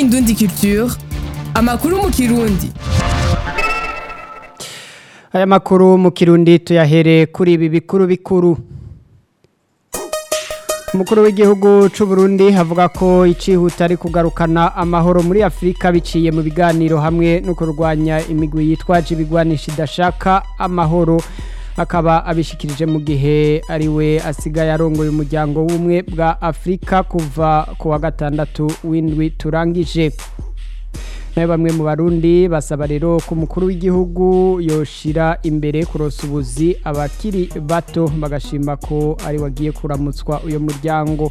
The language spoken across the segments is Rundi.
Indundi Culture amakuru mu kirundi aya makuru mu kirundi tuyahere kuri ibi bikuru bikuru umukuru w'igihugu c'u Burundi havuga ko icihuta ari kugarukana amahoro muri Afrika biciye mu biganiro hamwe no kurwanya imigwi yitwaje ibigwanisha idashaka amahoro akaba abishikirije mu gihe ari we asigaye arongoye umuryango w'ubumwe bwa Afrika kuva ku wa gatandatu w'indwi turangije nayo bamwe mu barundi basaba rero ko umukuru w'igihugu yoshira imbere kurosa ubuzi abakiri bato bagashima ko ari wagiye kuramutswa uyo muryango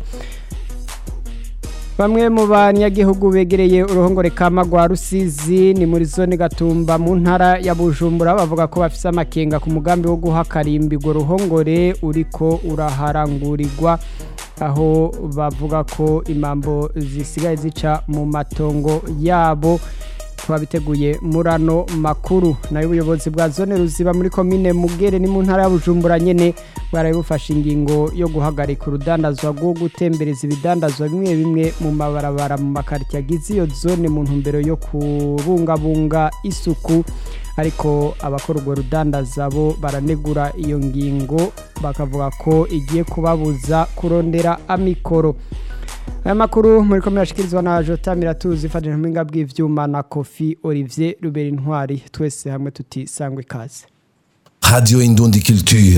bamwe mu banyagihugu begereye uruhongore kama rwa rusizi ni muri zone gatumba mu ntara ya bujumbura bavuga ko bafise amakenga ku mugambi wo guha karimbi urwo ruhongore uriko uraharangurirwa aho bavuga ko impambo zisigaye zica mu matongo yabo twabiteguye muri ano makuru nayo ubuyobozi bwa zone ruziba muri komine mugere ni mu ntara ya bujumbura nyene bwaraye bufashe ingingo yo guhagarika urudandazwa rwo gutembereza ibidandazwa bimwe bimwe mu mabarabara mu makaritiye agize iyo zone mu ntumbero yo kubungabunga isuku ariko abakora urwo rudandaza bo baranegura iyo ngingo bakavuga ko igiye kubabuza kurondera amikoro aya makuru muri ko murashikirizwa na jota miratuzi ifatanyije mu bw'ivyuma na kofi olivier rubera intwari twese hamwe tuti sangwe ikaze Radio Indundi Culture.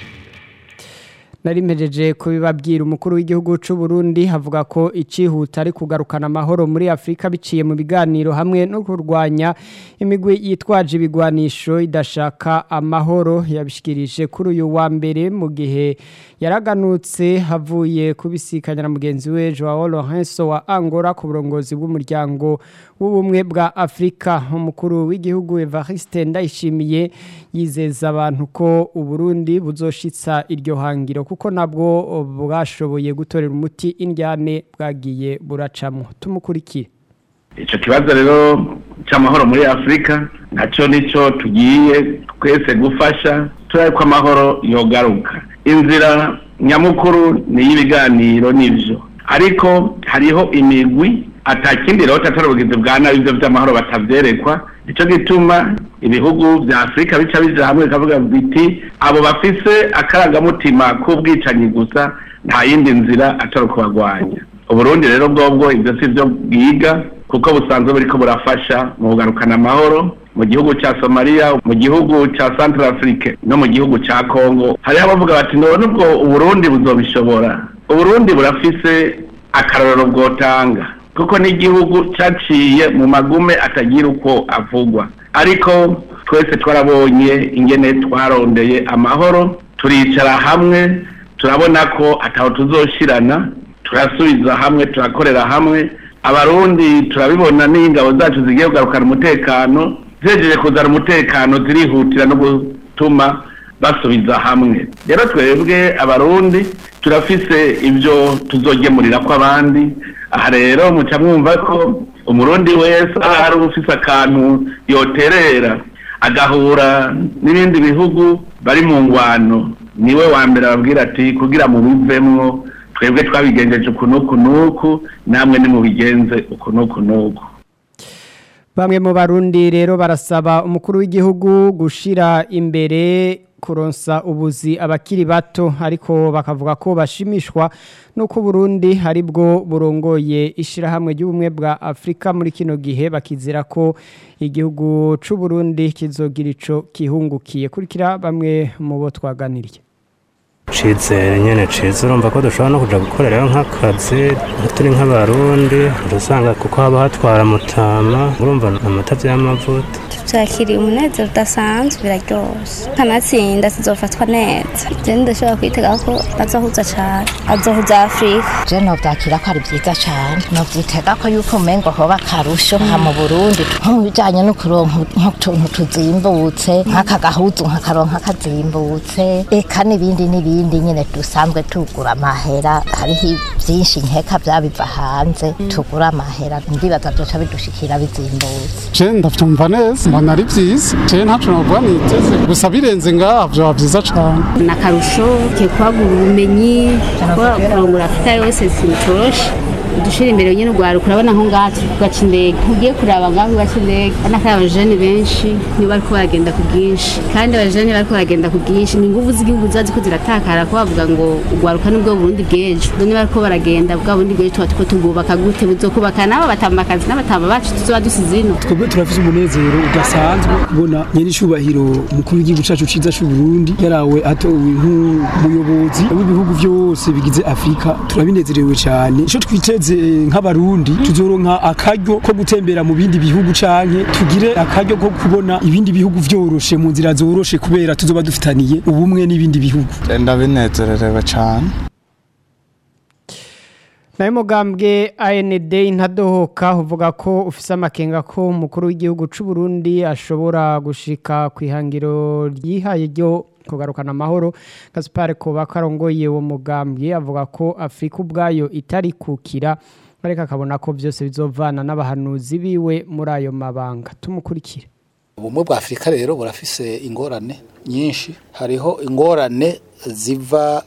nari mpejeje kubibabwira umukuru w'igihugu c'u Burundi havuga ko icihuta ari kugarukana amahoro muri Afrika biciye mu biganiro hamwe no kurwanya imigwi yitwaje ibigwanisho idashaka amahoro yabishikirije kuri uyu wa mbere mu gihe yaraganutse havuye kubisikanya na mugenzi we Joao Lourenço wa Angola ku burongozi bw'umuryango w'ubumwe bwa Afrika umukuru w'igihugu Evariste Ndayishimiye yizeza abantu ko Uburundi buzoshitsa iryo hangiro kuko nabwo bwashoboye gutorera umuti indyane bwagiye buracamwo tumukurikire icyo kibazo rero cy'amahoro muri afurika nacyo nicyo tugiye twese gufasha turabe ko amahoro yogaruka inzira nyamukuru ni iy'ibiganiro n'ibyo ariko hariho imigwi atakindi rero atari ubugizi bwa nabi ibyo by'amahoro batavyerekwa nicyo gituma ibihugu vya afurika bica bija hamwe bikavuga biti abo bafise akarangamutima k'ubwicanyi gusa nta yindi nzira atari ukubagwanya uburundi rero bwobwo ibyo si byo bwiga kuko busanzwe buriko burafasha mu kugarukana amahoro mu gihugu ca somaliya mu gihugu ca central afrique no mu gihugu ca congo hariho abavuga bati none ubwo uburundi buzobishobora uburundi burafise akarorero bwotanga kuko n'igihugu cyaciye mu magume atagira uko avugwa ariko twese twarabonye ingene twarondeye amahoro turicara hamwe turabona ko ataho tuzoshirana turasubiza hamwe turakorera hamwe abarundi turabibona n'ingabo zacu zigiye kugarukana umutekano zejeje kuzana umutekano zirihutira no gutuma basubiza hamwe rero twebwe abarundi turafise ibyo tuzogemurira ko abandi aha rero muca mwumva ko umurundi wese ari ufise akantu yoterera agahura n'ibindi bihugu bari mu ngwano niwe wa mbere ababwira ati kugira mu bivemwo twebwe twabigenjeje uku n'uku n'uku namwe nimubigenze uku n'uku n'uku bamwe mu barundi rero barasaba umukuru w'igihugu gushira imbere kuronsa ubuzi abakiri bato ariko bakavuga ko bashimishwa nuko Burundi hari bwo burongoye ishirahamwe ry'ubumwe bwa Afrika muri kino gihe bakizira ko igihugu c'u Burundi kizogira ico kihungukiye kurikira bamwe mu bo twaganiriye Cizere nyene ciza urumva ko dushobora no kuja gukorerayo nk'akazi turi nk'abarundi urasanga kuko haba hatwara mutama urumva amata vy'amavuta turakiriye umunezero udasanzwe biraryoshe kanatsinda tuzofatwa neza je ndashobora kwitega ko bazohuza cane azohuza afurika je novyakira ko ari vyiza cane novyitega ko yuko umengo hoba akarusho nka mu burundi nko mu bijanye no kuronka nk'utuntu tuzimbutse nk'aka gahuzu nkakaronka kazimbutse eka n'ibindi n'ibindi nyene dusanzwe tugura amahera hariho vyinshi nkeka vyabiva hanze tugura amahera ndibaza vyoca bidushikira bizimbutse je ndavyumva neza mbona ari vyiza je ntaco novuga niteze gusa birenze ngaha vyoba vyiza cane ni akarusho ke kwagura ubumenyi kurangura afurika yose sintoroshe dushira imbere nyine urwaruka urabona nko ngaha turi ku gaca indege ntugiye kuraba ngaho ku gaca indege urabona ko ari abajene benshi nibo bariko baragenda ku bwinshi kandi abajene bariko baragenda ku bwinshi ni inguvu z'igihugu ziba ziko ziratakara ko bavuga ngo urwaruka nibwo burundi bw'ejo none bariko baragenda bwa burundi bw'ejo tuba turiko tubwubaka gute buzokubaka n'abo batamba akazi n'abatamba bacu tuzoba dusize ino twebwe turafise umunezero udasanzwe kubona nyene icubahiro umukuru w'igihugu cacu ciza c'u Burundi yarawe atowe nk'umuyobozi w'ibihugu vyose bigize Afrika turabinezerewe cane ico twiteze nk'abarundi tuzoronka akaryo ko gutembera mu bindi bihugu canke tugire akaryo ko kubona ibindi bihugu vyoroshe mu nzira zoroshe kubera tuzoba dufitaniye ubumwe n'ibindi bihugu ndabinezererewe cane nayo mugambwe AND intadohoka uvuga ko ufise amakenga ko umukuru w'igihugu c'u Burundi ashobora gushika ku ihangiro ryihaye ryo kugarukana amahoro Gaspar Koba karongoye uwo mugambwe avuga ko Afrika ubwayo itari kukira ariko akabona ko byose bizovana n'abahanuzi biwe muri ayo mabanga tumukurikire ubumwe bwa afurika rero burafise ingorane nyinshi hariho ingorane ziva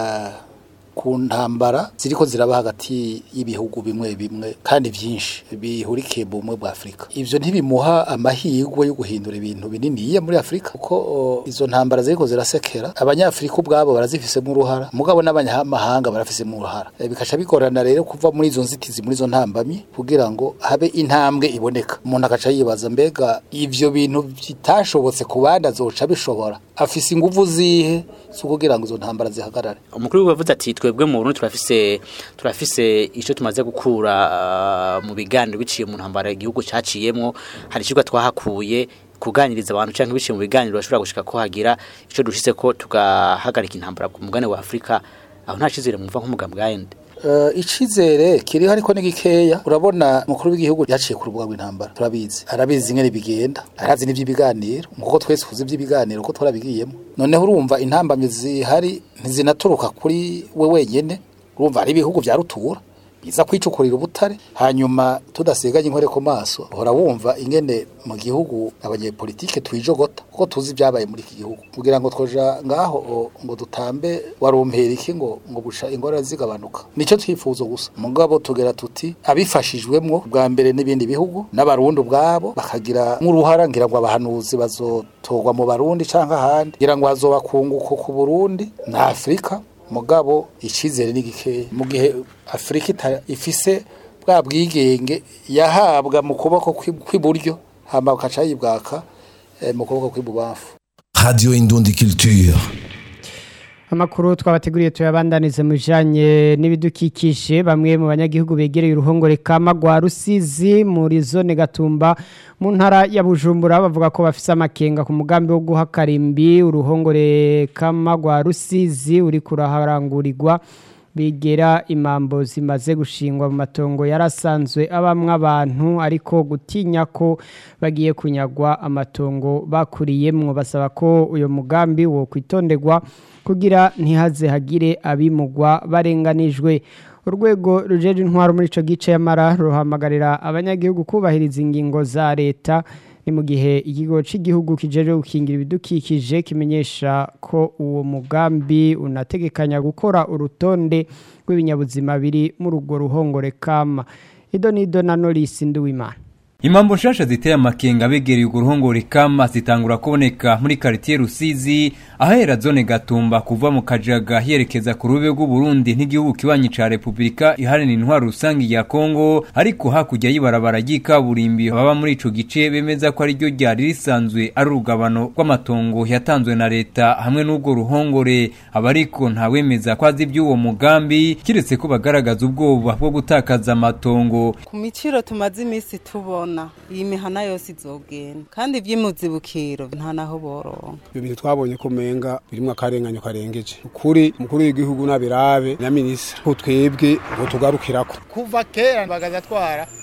ku ntambara ziriko ziraba hagati y'ibihugu bimwe bimwe kandi byinshi bihurikiye mu bumwe bwa Afrika ivyo ntibimuha amahirwe yo guhindura ibintu binini muri Afrika kuko izo ntambara ziriko zirasekera abanyafrika ubwabo barazifisemo uruhara mugabo n'abanyamahanga barafisemo uruhara bikaca bigorana rero kuva muri izo nzitizi muri izo ntambamyi kugira ngo habe intambwe iboneka umuntu akaca yibaza mbega ivyo bintu bitashobotse ku bandi azoca bishobora afise inguvu zihe zo kugira ngo izo ntambara zihagarare umukuru w'igihugu yavuze ati twebwe mu Burundi turafise turafise ico tumaze gukura uh, mu biganiro biciye mu ntambara igihugu caciyemwo hari ikigo twahakuye kuganiriza abantu canke biciye mu biganiro bashobora gushika ko hagira ico dushitse ko tugahagarika intambara ku mugane wa Afrika aho nta cizere mumva nk'umugambi wa AND Uh, icizere kiriho ariko ni gikeya urabona mukuru w'igihugu yaciye ku rubuga rw'intambara turabizi arabizi ingene bigenda arazi n'ivy'ibiganiro kuko twese tuzi ivy'ibiganiro ko turabigiyemo noneho urumva intambamye zihari ntizinaturuka kuri we wenyene urumva hari ibihugu vya rutura biza kwicukurira ubutare hanyuma tudasiganye inkore ku maso uhora wumva ingene mu gihugu abanyepolitike twijogota kuko tuzi ibyabaye muri iki gihugu kugira ngo twoja ngaho ngo dutambe warumpera iki ngo ngo busha ingorane zigabanuka nico twifuzo gusa mugabo tugera tuti abifashijwemwo bwa mbere n'ibindi bihugu n'abarundi ubwabo bakagira nk'uruhara ngira ngo abahanuzi bazotorwa mu barundi canke ahandi ngira ngo hazobakunguko ku Burundi na Afrika mugabo icizere ni gikeya mu gihe Afrika ifise bwa bwigenge yahabwa mu kuboko kw'iburyo hama ukaca yibwaka mu kuboko kw'ibubafu Radio Indundi Culture Amakuru twabateguriye tuyabandanize mu bijanye n'ibidukikije bamwe mu banyagihugu begereye uruhongore kama rwa Rusizi muri zone Gatumba mu ntara ya Bujumbura bavuga ko bafise amakenga ku mugambi wo guha karimbi uruhongore kama rwa Rusizi uri kuraharangurirwa bigera imambo zimaze gushingwa mu matongo yarasanzwe abamwe abantu ariko gutinya ko bagiye kunyagwa amatongo bakuriyemwo basaba ko uyo mugambi wo kwitonderwa kugira ntihaze hagire abimugwa barenganijwe urwego rujeje intwaro muri ico gice y'amara ruhamagarira abanyagihugu kubahiriza ingingo za leta ni mu gihe ikigo cy'igihugu kijeje gukingira ibidukikije kimenyesha ko uwo mugambi unategekanya gukora urutonde rw'ibinyabuzima biri muri urwo ruhongore kama ido nido na Norris Nduwimana Imambo nshasha ziteye amakenga begereye urwo ruhongore kama zitangura kuboneka muri quartier Rusizi ahera zone Gatumba kuva mu Kajaga yerekeza ku rube rw'u Burundi n'igihugu kibanyi ca Republika iharanira intwaro rusangi ya Kongo ariko hakurya y'ibarabara ry'ikaburimbi baba muri ico gice bemeza ko ari ryo ryari risanzwe ari urugabano rw'amatongo yatanzwe na leta hamwe n'ubwo ruhongore abariko ntawemeza ko azi iby'uwo mugambi kiretse ko bagaragaza ubwoba bwo gutakaza amatongo ku miciro tumaze iminsi tubona iyi mihana yose izogenda kandi iby'imuzibukiro nta naho boronka ibyo bintu twabonye ko menga birimo akarenganyo karengeje ukuri umukuru w'igihugu n'abirabe na minisitiri ko twebwe ngo tugarukirako kuva kera bagaza twara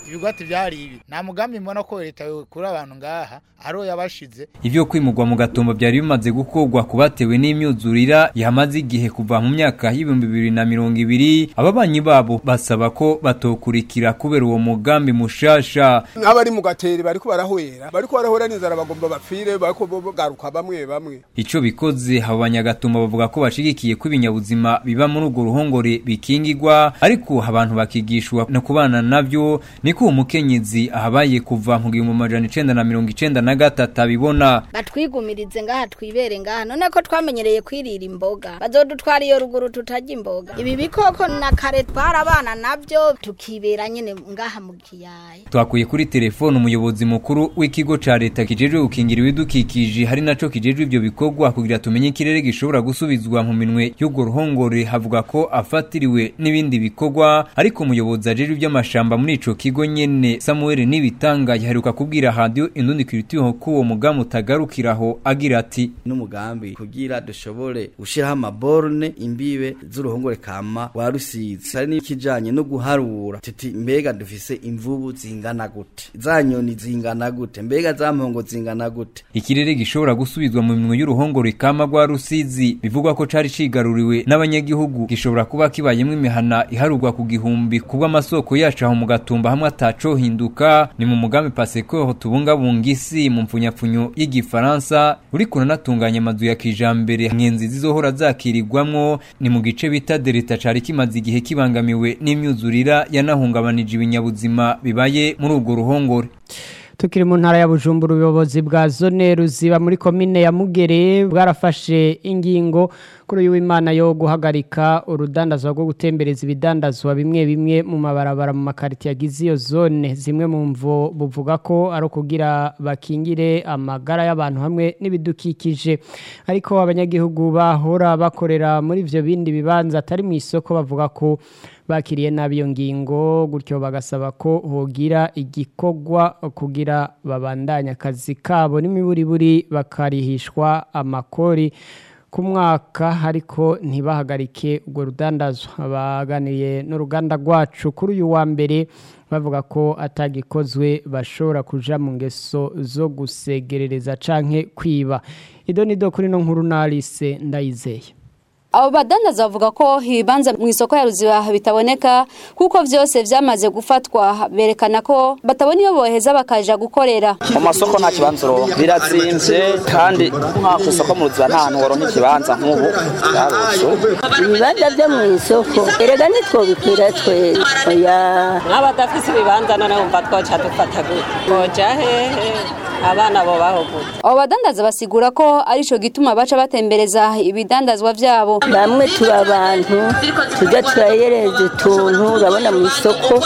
ibigwati byari ibi nta mugambi mbona ko leta kuri abantu ngaha ariho yabashize ivyo kwimurwa mu gatumba byari bimaze gukorwa kubatewe n'imyuzurira yamaze igihe kuva mu myaka y'ibihumbi bibiri na mirongo ibiri ababanyi babo basaba ko batokurikira kubera uwo mugambi mushasha nk'abari mu gateri bariko barahwera bariko barahwera n'inzara bagomba bapfire bariko bogaruka bamwe bamwe ico bikoze abo banyagatumba bavuga ko bashigikiye ko ibinyabuzima biba muri urwo ruhongore bikingigwa ariko abantu bakigishwa no kubana navyo niko uwo mukenyezi ahabaye kuva mu gihumbi amajana icenda na mirongo icenda na gatatu abibona batwigumirize ngaha twibere ngaha none ko twamenyereye kwirira imboga bazodutwara iyo ruguru tutarya imboga ibi bikoko na kare twarabana navyo tukibera nyene ngaha mu kiyaya twakuye kuri telefone umuyobozi mukuru w'ikigo ca leta kijejwe gukingira ibidukikije hari naco kijejwe ivyo bikorwa kugira tumenye ikirere gishobora gusubizwa mu minwe y'urwo ruhongore havuga ko afatiriwe n'ibindi bikorwa ariko umuyobozi ajejwe ivy'amashamba muri ico kigo nyene Samuel Nibitanga yaheruka kubwira radio Indundi Culture ko uwo mugambi utagarukiraho agira ati n'umugambi kugira dushobore gushiraho amaborne imbibe z'uruhongore kama wa Rusizi hari n'ikijanye no guharura titi mbega dufise imvubu zingana gute za nyoni zingana gute mbega za mpongo zingana gute ikirere gishobora gusubizwa mu minwe y'uruhongore kama rwa Rusizi bivugwa ko cari cigaruriwe n'abanyagihugu gishobora kuba kibayemwo imihana iharurwa ku gihumbi kubwo amasoko yacu aho mu gatumba hamwe ataco hinduka ni mu mugambi Paseko tubungabunga isi mu mpfunyapfunyo y'igifaransa uri kunanatunganya amazu ya kijambere ngenzi zizohora zakirirwamwo ni mu gice bita Delta cari kimaze igihe kibangamiwe n'imyuzurira yanahungabanije ibinyabuzima bibaye muri urwo ruhongore tukiri mu ntara ya Bujumbura ubuyobozi bwa zone ruziba muri komine ya Mugere bwarafashe ingingo kuri uyu w'Imana yo guhagarika urudandazwa rwo gutembereza ibidandazwa bimwe bimwe mu mabarabara mu makariti yagize iyo zone zimwe mu mvo buvuga ko ari ukugira bakingire amagara y'abantu hamwe n'ibidukikije ariko abanyagihugu bahora bakorera muri ivyo bindi bibanza atari mu isoko bavuga ko bakiriye nabi iyo ngingo gutyo bagasaba ko hogira igikorwa kugira babandanye akazi kabo n'imiburiburi bakarihishwa amakori ku mwaka ariko ntibahagarike urwo rudandazwa baganiriye n'uruganda rwacu kuri uyu wa mbere bavuga ko atagikozwe bashobora kuja mu ngeso zo gusegerereza canke kwiba ido nido kuri no nkuru na Alice ndayizeye abo badandaza bavuga ko ibibanza mu isoko ya ruziba bitaboneka kuko byose byamaze gufatwa berekana ko batabona iyo boheza bakaja gukorera mu masoko nta kibanza uronka biratsinze kandi nka ku isoko mu ruziba nta hantu woronka ikibanza nk'ubu byarushe ibibanza byo mu isoko erega nitwobikwira twese oya nk'abadafise ibibanza none wumva twoca dufata gute koja hehe abana bo baho gute abo badandaza basigura ko arico gituma baca batembereza ibidandazwa vyabo bamwe turi abantu tujya turayereza utuntu urabona mu isoko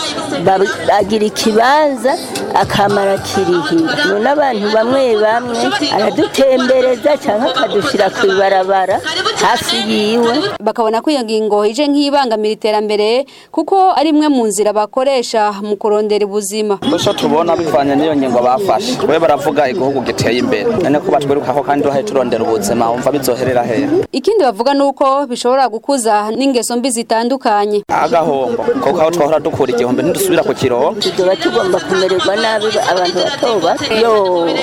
bagira ikibanza akamara kirihira none abantu bamwe bamwe aradutembereza cyangwa akadushyira ku ibarabara hafi yiwe bakabona ko iyo ngingo ije nk'ibangamira iterambere kuko ari imwe mu nzira bakoresha mu kurondera ubuzima gusa tubona bivanye n'iyo ngingo bafashe we baravuga igihugu giteye imbere none ko batwirukaho kandi duhaye turondera ubuzima wumva bizoherera hehe ikindi bavuga nuko bishobora gukuza n'ingeso mbi zitandukanye agahombo kuko aho twahora dukura igihombo ntidusubira ku kirongo tuba tugomba kumererwa nabi abantu bato bato yo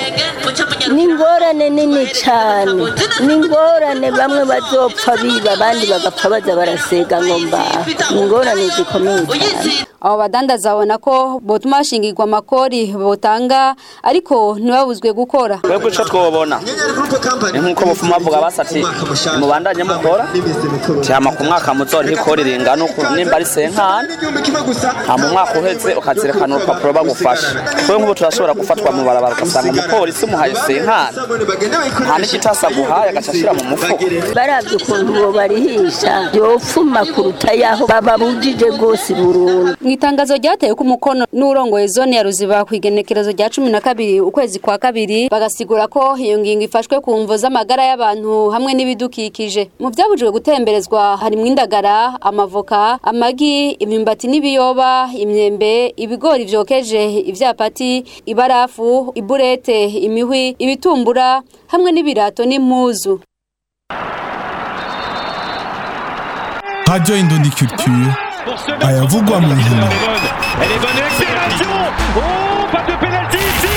ni ingorane nini cyane ni ingorane bamwe bazopfa biba abandi bagapfa baza barasega ngo mbaha ni ingorane zikomeye cyane abo badandaza babona ko botuma hashingirwa amakori botanga ariko ntibabuzwe gukora twebwe ico twobona ni nk'uko bufuma bavuga basati mubandanye mukora cyama ku mwaka muzoriho ikori ringana uku nimba ari senkani nta mu mwaka uheze ukazirikana urupapuro bagufasha twe nk'ubu turashobora gufatwa mu barabara ugasanga umupolisi umuhaye senkani nta n'igitasa aguhaye agaca ashira mu mufuko barabye ukuntu bo barihisha yopfuma kuruta yaho bababujije rwose burundu mu itangazo ryatewe ku mukono n'urongoye zone ya ruziba ku igenekerezo rya cumi na kabiri ukwezi kwa kabiri bagasigura ko iyo ngingo ifashwe ku mvo z'amagara y'abantu hamwe n'ibidukikije mu byabujijwe gutemberezwa harimo indagara amavoka amagi imyumbati n'ibiyoba imyembe ibigori vyokeje ivyapati ibarafu iburete imihwi ibitumbura hamwe n'ibirato n'impuzu Radio Indundi Culture ayavugwa mu nkino Elle est bonne accélération Oh, pas de pénalty ici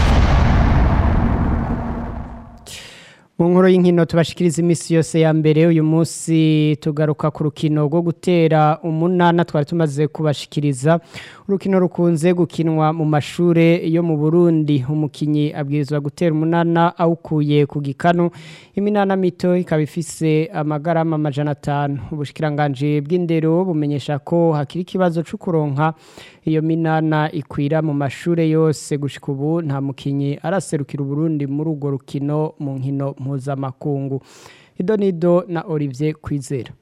mu nkuru y'inkino tubashikiriza iminsi yose ya mbere uyu munsi tugaruka ku rukino rwo gutera umunana twari tumaze kubashikiriza urukino rukunze gukinwa mu mashure yo mu Burundi umukinyi abwirizwa gutera umunana awukuye ku gikanu iminana mito ikaba ifise amagarama amajana atanu ubushikiranganje bw'indero bumenyesha ko hakiri ikibazo cyo kuronka iyo minana ikwira mu mashure yose gushika ubu nta mukinyi araserukira Burundi muri urwo rukino mu nkino mpuzamakungu idonido na Olivier Kwizera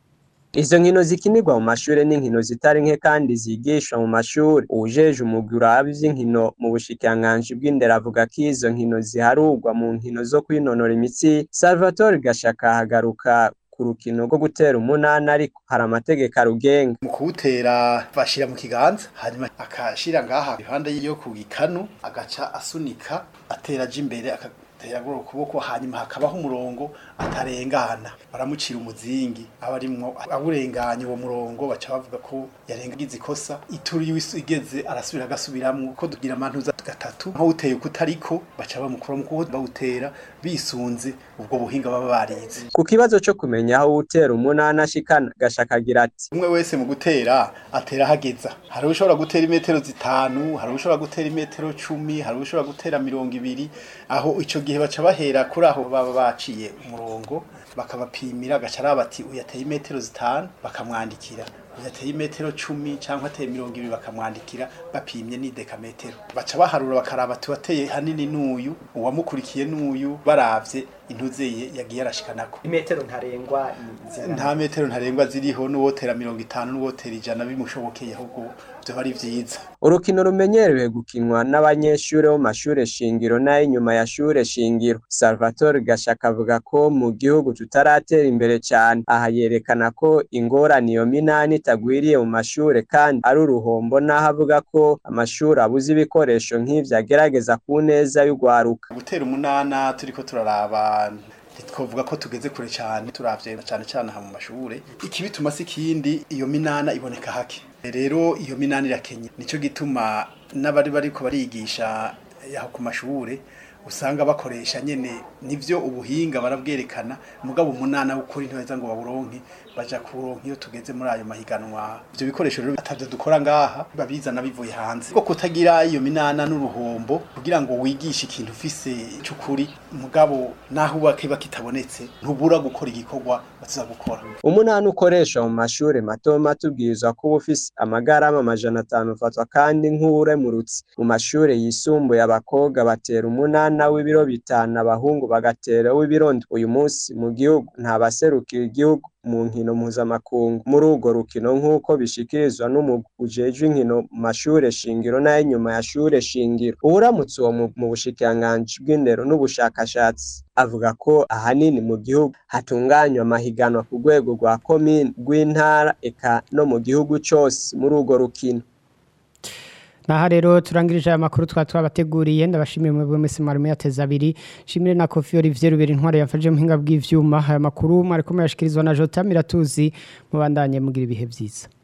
Izo nkino zikinirwa mu mashure n'inkino zitari nke kandi zigishwa mu mashure. Uwujeje umugwi uraba ivy'inkino mu bushikiranganji bw'indero avuga ko izo nkino ziharurwa mu nkino zo kwinonora imitsi. Salvatore Gashaka hagaruka ku rukino rwo gutera umunani ariko hari amategeko arugenga. mu kuwutera bashira mu kiganza hanyuma akashira ngaha iruhande yo ku gikanu agaca asunika atera aja imbere agatera gura ukuboko hanyuma hakabaho umurongo atarengana baramucira umuzingi aba arimwo awurenganye uwo murongo baca bavuga ko yarengagize ikosa ituri yiwe igeze arasubira agasubiramwo ko tugira amantuza gatatu nko uteye kutariko baca bamukura mu kuko bawutera bisunze ubwo buhinga baba barize Ku kibazo co kumenya aho utera umunani ashikana Gashaka agira ati umwe wese mu gutera atera hageza hari ushobora gutera imetero zitanu hari ushobora gutera imetero cumi hari ushobora gutera mirongo ibiri aho ico gihe baca bahera kuri aho baba baciye umurongo bakabapimira agaca araba ati uyateye imetero zitanu bakamwandikira uyateye imetero cumi cyangwa ateye mirongo ibiri bakamwandikira bapimye ni dekametero baca baharura bakaraba ati wateye hanini n'uyu uwamukurikiye n'uyu baravye intuzeye yagiye arashikanako imetero ntarengwa nta metero ntarengwa ziriho n'uwotera mirongo itanu n'uwotera ijana bimushobokeye ahubwo vyoba ari vyiza Urukino rumenyerewe gukinwa n'abanyeshure bo mashure shingiro n'ay'inyuma ya shure shingiro. Salvatore Gashaka avuga ko mu gihugu tutaratera imbere cyane. Aha yerekana ko ingorane iyo minani itagwiriye mu mashure kandi ari uruhombo n'aho avuga ko amashuri abuze ibikoresho nk'ivyo agerageza ku neza y'ugwaruka. gutera umunana turiko turaraba twovuga ko tugeze kure cyane turavye cyane cyane aha mu mashure ikibituma si kindi iyo minana iboneka hake rero iyo minana irakenye nico gituma n'abari bariko barigisha yaho ku mashure usanga bakoresha nyene nivyo ubuhinga barabwerekana mugabo umunana w'ukuri ntibaheza ngo baburonke baja kuronka iyo tugeze muri ayo mahiganwa ivyo bikoresho rero atavyo dukora ngaha babizana bivuye hanze ko kutagira iyo minana n'uruhombo kugira ngo wigishe ikintu ufise c'ukuri mugabo naho uba kiba kitabonetse ntubura gukora igikorwa baza gukora Umunani ukoreshwa mu mashure mato mato ubwirizwa kuba ufise amagarama amajana atanu ufatwa kandi nk'uwuremurutse. Mu mashure yisumbuye abakobwa batera umunana w'ibiro bitanu abahungu bagatera w'ibiro ndwi. Uyu munsi mu gihugu nta baserukira igihugu mu nkino mpuzamakungu muri urwo rukino nk'uko bishikirizwa n'umugwi ujejwe inkino mu mashure shingiro n'ay'inyuma ya shure shingiro. Uwuramutse uwo mu- mu bushikiranganji bw'indero n'ubushakashatsi avuga ko ahanini mu gihugu hatunganywa amahiganwa ku rwego rwa komine rw'intara eka no mu gihugu cose muri urwo rukino. Naha rero turangirije aya makuru twa twabateguriye ndabashimiye mu mwese mwari muyateza abiri shimire na Kofi Olivier Ruberi intware yafashe muhinga bw'ivyuma aya makuru mwari ko muyashikirizwa na Jota Miratuzi mubandanye mugira ibihe byiza